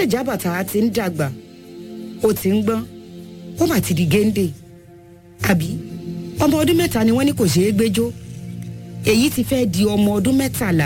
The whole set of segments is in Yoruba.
àrẹsẹ̀jábàtà ti ń dàgbà ó ti ń gbọ́n ó mà ti di géńdé àbí ọmọ ọdún mẹ́ta ni wọ́n ní kò ṣeé gbẹ́jọ́ èyí ti fẹ́ di ọmọ ọdún mẹ́tàlá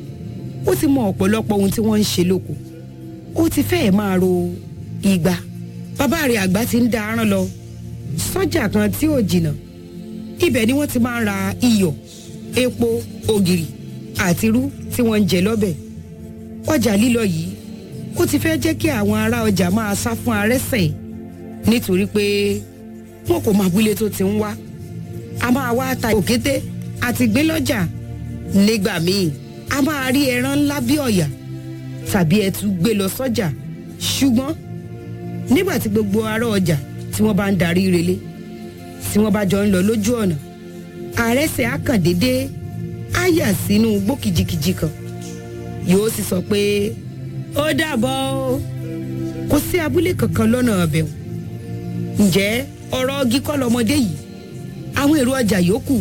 ó ti mọ ọ̀pọ̀lọpọ̀ ohun tí wọ́n ń ṣe lóko ó ti fẹ́ẹ̀ máa ro igba bàbá rẹ̀ àgbà ti ń da aràn lọ sọ́jà kan tí ò jìnnà ibẹ̀ ni wọ́n ti máa ń ra iyọ̀ epo ògìrì àti irú tí wọ́n ń jẹ lọ́bẹ̀ ọjà lílọ yìí ó ti fẹ́ jẹ́ kí àwọn ará ọjà máa sá fún arẹ́sẹ̀ nítorí pé wọn kò mọ abúlé tó ti ń wá a máa wá ta òkété àti gbé lọ́jà nígbà míì a máa rí ẹran ńlá bí ọ̀yà tàbí ẹtu gbé lọ sọ́jà ṣùgbọ́n nígbà tí gbogbo ará ọjà tí wọ́n bá ń darí relé tí wọ́n bá jọ ń lọ lójú ọ̀nà àrẹsẹ̀ á kàn dédé á yà sínú igbó kìjikìji kan yóò sì sọ pé ó dàbọ̀ o kò sí abúlé kankan lọ́nà ọbẹ̀ o ǹjẹ́ ọ̀rọ̀ ọgí kọ́ lọmọdé yìí àwọn èrò ọjà yòókù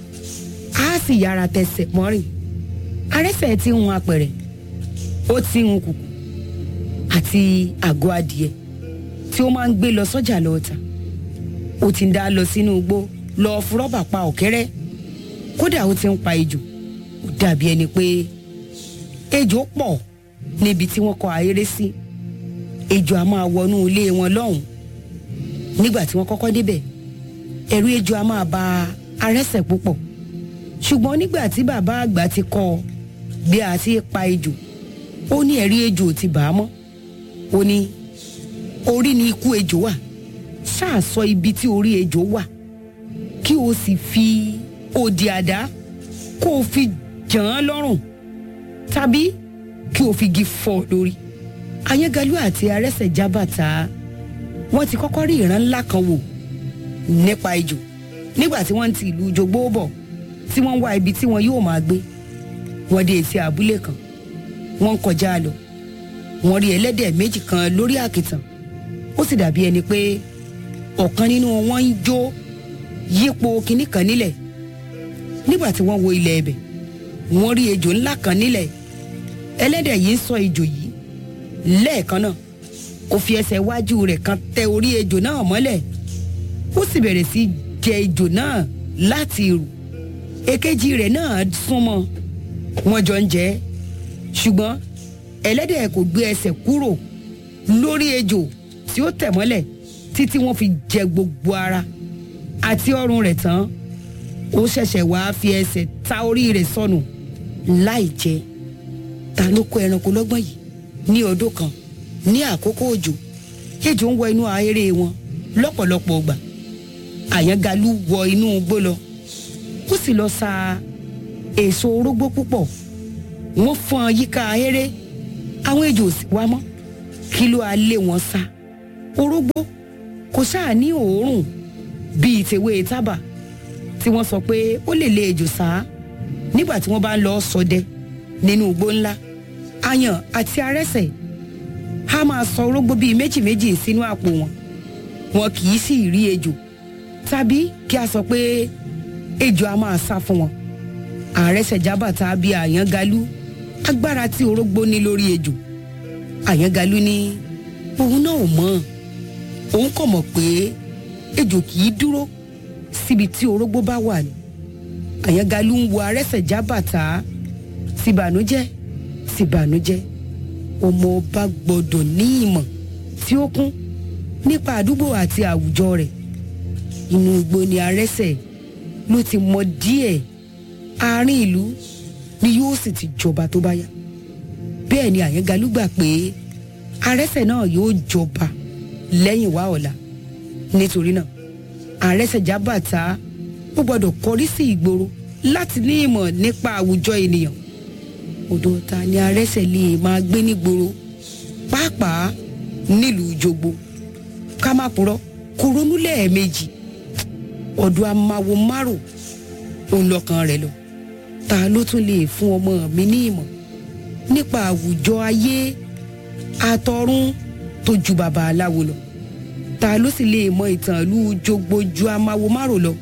á sì yára tẹsẹ̀ mọ́rìn arẹ́sẹ̀ ti ń hun apẹ̀rẹ̀ ó ti ń hun kùkù àti àgọ́ adìẹ tí ó máa ń gbé lọ sọ́jà lọ́ọ̀tà ó ti ń dá lọ sínú igbó lọ fúrọ́bà pa ọ̀kẹ́rẹ́ kódà ó ti ń pa ejò ó dàbí ẹni pé ejò pọ̀ níbi tí wọ́n kọ ahéré sí ejò a máa wọnú ilé wọn lọ́hùn nígbà tí wọ́n kọ́kọ́ débẹ̀ ẹ̀rù ejò a máa ba arẹ́sẹ̀ púpọ̀ ṣùgbọ́n nígbà tí bàbá àgbà ti kọ́ ọ bí a ti pa ejò ó ní ẹ̀rí ejò ti bà á mọ́ ó ní orí ni ikú ejò wà ṣáà sọ ibi tí orí ejò wà kí o sì fi òdì àdá kó o fi jàn án lọ́rùn tàbí kí o fi igi fọ́ ọ lórí ayégalú àti arẹ́sẹ̀ jábàtà wọ́n ti kọ́kọ́ rí ìran ńlá kan wò nípa ejò nígbà tí wọ́n ti ìlú jogbo bọ̀ tí wọ́n ń wá ibi tí wọn yóò máa gbé wọ́n dé etí abúlé kan wọ́n ń kọjá lọ wọ́n rí ẹlẹ́dẹ̀ méjì kan lórí àkìtàn ó sì dàbí ẹni pé ọ̀kan nínú wọn ń jó yípo kinní kan nílẹ̀ nígbà tí wọ́n wo ilẹ̀ ẹbẹ̀ wọ́n rí ejò ńlá kan nílẹ̀ ẹlẹ́dẹ̀ yìí ń sọ ejò yìí lẹ́ẹ̀kan náà ó fi ẹsẹ̀ iwájú rẹ̀ kan tẹ orí ejò náà mọ́lẹ̀ ó sì bẹ̀rẹ̀ sí jẹ ejò náà láti rù èkejì rẹ̀ náà súnmọ́ wọ́n jọ ń jẹ ṣùgbọ́n ẹlẹ́dẹ̀ kò gbé ẹsẹ̀ kúrò lórí ejò tí ó tẹ̀ mọ́lẹ̀ títí wọ́n fi jẹ gbogbo ara àti ọrùn rẹ̀ tán ó ṣẹ̀ṣẹ̀ wáá fi ẹsẹ̀ ta orí rẹ̀ sọnù láì jẹ ta ló kó ẹranko lọ́gbọ́n yìí ní ọdún kan ní àkókò òjò ejò ń wọ inú ahéré wọn lọ́pọ̀lọpọ̀ ọgbà àyàngalú wọ inú igbó lọ ó sì lọ sa èso orógbó púpọ̀ wọ́n fọ́n yíká ahéré àwọn ejò sì wá mọ́ kí ló á lé wọn sá orógbó kò sáà ní òórùn bíi tèwé tábà tí wọ́n sọ pé ó lè lé ejò sá nígbà tí wọ́n bá ń lọ ṣọdẹ nínú igbó ńlá àyàn àti arẹ́sẹ̀ a máa sọ orógbó bíi méjì méjì sínú àpò wọn wọn kì í sì rí ejò tàbí kí a sọ pé ejò a máa sá fún wọn àrẹsẹ̀ jábàtà bíi àyàngalú agbára tí orógbó ní lórí ejò àyàngalú ní òun náà ò mọ̀ òun kò mọ̀ pé ejò kì í dúró síbi tí orógbó bá wà ní àyàngalú ń wo àrẹsẹ̀ jábàtà tìbànújẹ́ tìbànújẹ́ ọmọ ọba gbọ́dọ̀ ní ìmọ̀ tí ó kún nípa àdúgbò àti àwùjọ rẹ̀ inú igbó ni arẹ́sẹ̀ ló ti mọ díẹ̀ àárín ìlú ni yóò sì ti jọba tó bá yá bẹ́ẹ̀ ni àyàngalú gbà pé arẹ́sẹ̀ náà yóò jọba lẹ́yìn wá ọ̀la nítorí náà arẹ́sẹ̀ jábàtà ó gbọ́dọ̀ kọrí sí ìgboro láti ní ìmọ̀ nípa àwùjọ ènìyàn odò ta ni arẹ́sẹ̀ lè máa gbé nígboro pàápàá nílùú jogbo ká má purọ́ kò ronú lẹ́ẹ̀mejì ọ̀dọ̀ amáwo márùn òun lọ́kàn rẹ̀ lọ ta ló tún lè fún ọmọ mi ní ìmọ̀ nípa àwùjọ ayé àtọ̀run tó ju bàbá aláwo lọ ta ló sì lè mọ ìtàn ìlú jogbo ju amáwo márùn lọ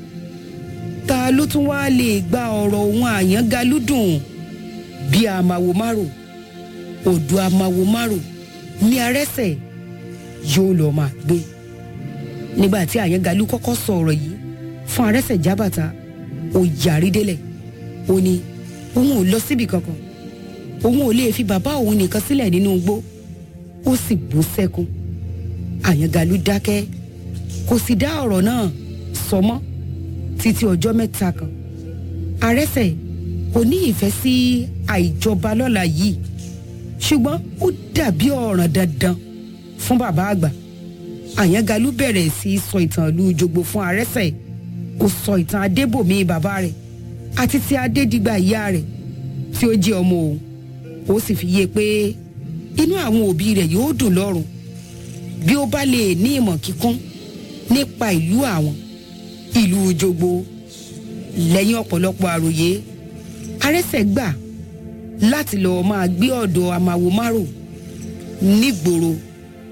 ta ló tún wá lè gba ọ̀rọ̀ òun àyàngalúdùn bí amáwo márùn odò amáwo márùn ní arẹ́sẹ̀ yóò lọ máa gbé nígbà tí àyàngalú kọ́kọ́ sọ ọ̀rọ̀ yìí fún arẹ́sẹ̀ jábàtà ó yarí délẹ̀ ó ní òun ò lọ síbi kankan òun ò lè fi bàbá òun nìkan sílẹ̀ nínú igbó ó sì bú sẹ́kún àyàngalú dákẹ́ kò sì dá ọ̀rọ̀ náà sọ mọ́ títí ọjọ́ mẹ́ta kan arẹ́sẹ̀ kò ní ìfẹ́ sí àìjọba lọ́la yìí ṣùgbọ́n ó dàbí ọ̀ràn dandan fún bàbá àgbà àyàngalú bẹ̀rẹ̀ sí í sọ ìtàn ìlú jogbo fún arẹ́sẹ̀ ó sọ ìtàn adébòmí bàbá rẹ̀ àti ti adédìgbà ìyá rẹ̀ tí ó jẹ́ ọmọ òun ó sì fi yé pé inú àwọn òbí rẹ̀ yóò dùn lọ́rùn bí ó bá lè ní ìmọ̀ kíkún nípa ìlú àwọn ìlú jogbo lẹ́yìn ọ̀pọ̀lọpọ̀ àròyé arẹ́sẹ̀ gbà láti lọ́ọ́ máa gbé ọ̀dọ̀ amáwo márò nígboro